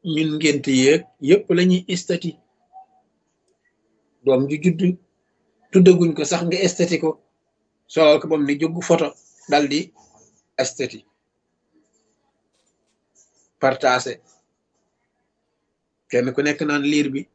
ñun ngént yéeg yépp lañuy estati doom ju judd tuddaguñ ko sax nga estati ko solal ko bam ni jóg photo dal di estati partagé kenn ku nekk naan liir bi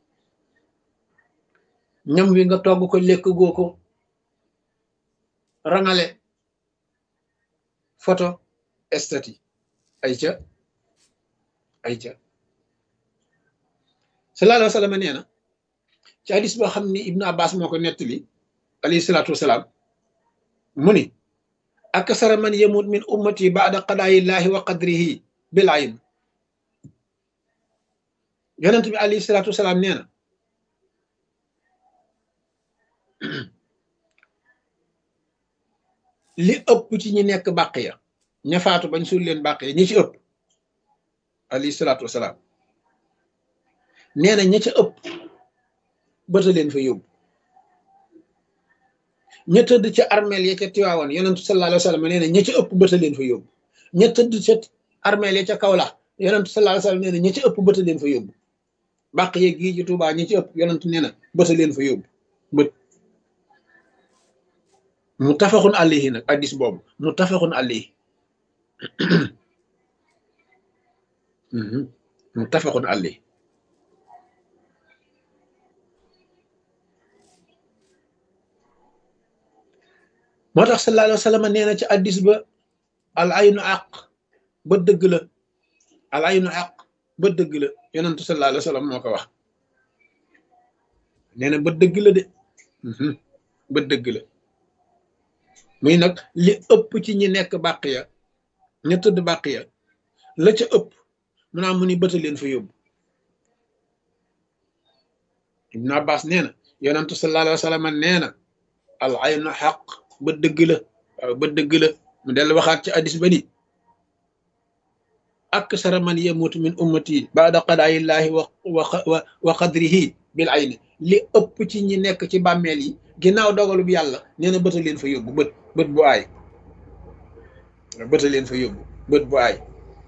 ñam wi nga togg ko lekk goo ko rangale photo estati ay ca ay ca sallallahu alayhi wa sallam nee na ci hadis boo xam ni ibnu abbas moo ko nettali alayhi salaatu wasalaam mu ni akasara man yamut min ummati baada qadaayillahi wa qadrihi bil ayn yonent bi alayhi salaatu wasalaam nee na li ëpp ci ñi nekk bàq ya ña faatu bañ suul leen bàq ya ñi ci ëpp alayhi salaatu wasalaam nee na ña ca ëpp bëta leen fa yóbbu ña tëdd ca armeel ya ca tiwaawan yonentu sallallahu alayhi wa sallam nee na ña ca ëpp bëta leen fa yóbbu ña tëdd ca armeel ya ca kawla yonentu sallallahu alayhi wa sallam nee na ña ca ëpp bëta leen fa yóbbu bàq yeeg gii ci Tuubaa ñi ci ëpp yonentu nee na bëta leen fa yóbbu bët mu tafaxun alayhi nag addis boobu mu tafaxun alayhi mu tafaxun alayhi moo tax sallallahu alayhi wa sallam nee na ci addis ba al aynu àq ba dëgg la al aynu àq ba dëgg la yonentu sallallahu alayhi wa sallam moo ko wax nee na ba dëgg la de ba dëgg la muy nag li ëpp ci ñi nekk bàq ya ña tëdd bàq ya la ca ëpp mu naa mu ni bëta leen fa yóbbu ibnu abbas nee na yonentu sallallahu alayhi wa sallam nee na al aynu xaq ba dëgg la waaw ba dëgg la mu dellu waxaat ci addis ba ni aksara man yamutu min ummati baada qadaayillahi wa wa wa qadrihi bil ayni li ëpp ci ñi nekk ci bàmmeel yi ginnaaw dogalu bi yàlla nee na bëta leen fa yóbbu bët bët bu aay bëta leen fa yóbbu bët bu aay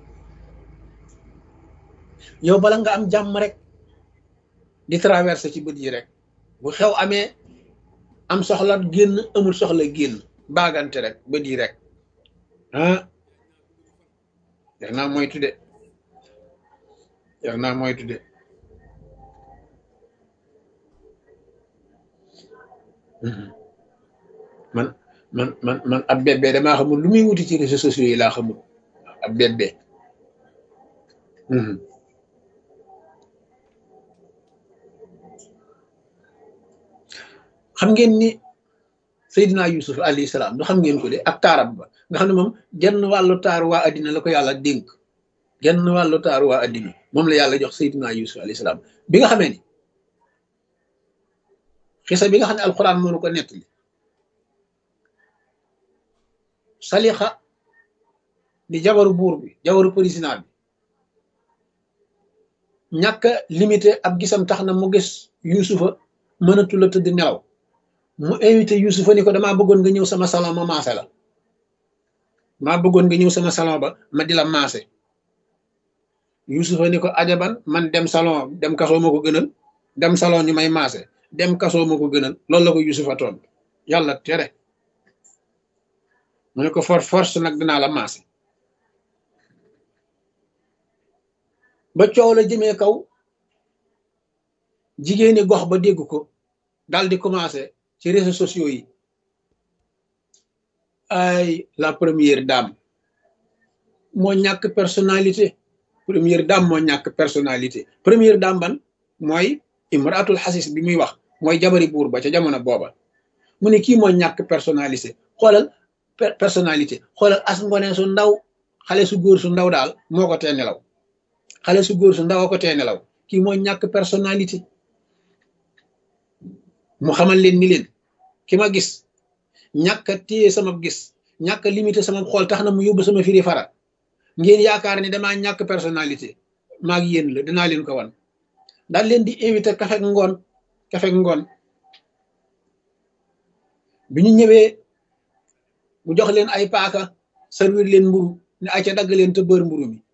yow bala nga am jàmm rek di traversé ci bët yi rek bu xew amee am soxla génn amul soxla génn baagante rek bët yi rek ah yar naa moytu de yar naa moytu de man man man man ab bébé damaa xamul lu muy wuti ci réseaux sociaux yi laa xamul ab bébé xam ngeen ni Seydina Yusuf alayhi salaam du xam ngeen ko de ak taarab ba nga xam ne moom genn wàllu taaru waa addina la ko yàlla dénk genn wàllu taaru waa addina moom la yàlla jox Seydina Yusuf alayhi salaam bi nga xamee ni xisa bi nga xam ne alxuraan moo ko nettali salixa di jabaru buur bi jabaru président bi ñàkk limité ab gisam tax na mu gis yusufa mënatu la tëdd nelaw mu invité yusufa ni ko damaa bëggoon nga ñëw sama salon ma maase la maa bëggoon nga ñëw sama salon ba ma di la maase yusufa ni ko ajaban man dem salon dem kasoo ma ko gënal dem salon ñu may maase dem kasoo ma ko gënal loolu la ko yusufa toon yàlla tere mu ne ko for force nag dinaa la maase ba coow la jëmee kaw jigéeni gox ba dégg ko daal di commencé ci réseaux sociaux yi ay la première dame moo ñàkk personnalité première dame moo ñàkk personnalité première dame ban mooy imratul xasis bi muy wax mooy jabari buur ba ca jamono booba mu ne kii moo ñàkk personnalité xoolal personnalité xoolal as ngone su ndaw xale su góor su ndaw daal moo ko tee nelaw xale su góor su ndaw a ko tee nelaw kii moo ñàkk personnalité mu xamal leen ni leen ki ma gis ñàkk a téye sama gis ñàkk a limité sama xool tax na mu yóbbu sama firi fara ngeen yaakaar ni damaa ñàkk personnalité maag yéen la dinaa leen ko wan daal leen di invité kafek ngoon kafek ngoon bi ñu ñëwee mu jox leen ay paaka servir leen mburu ne ay ca dagg leen te bër mburu mi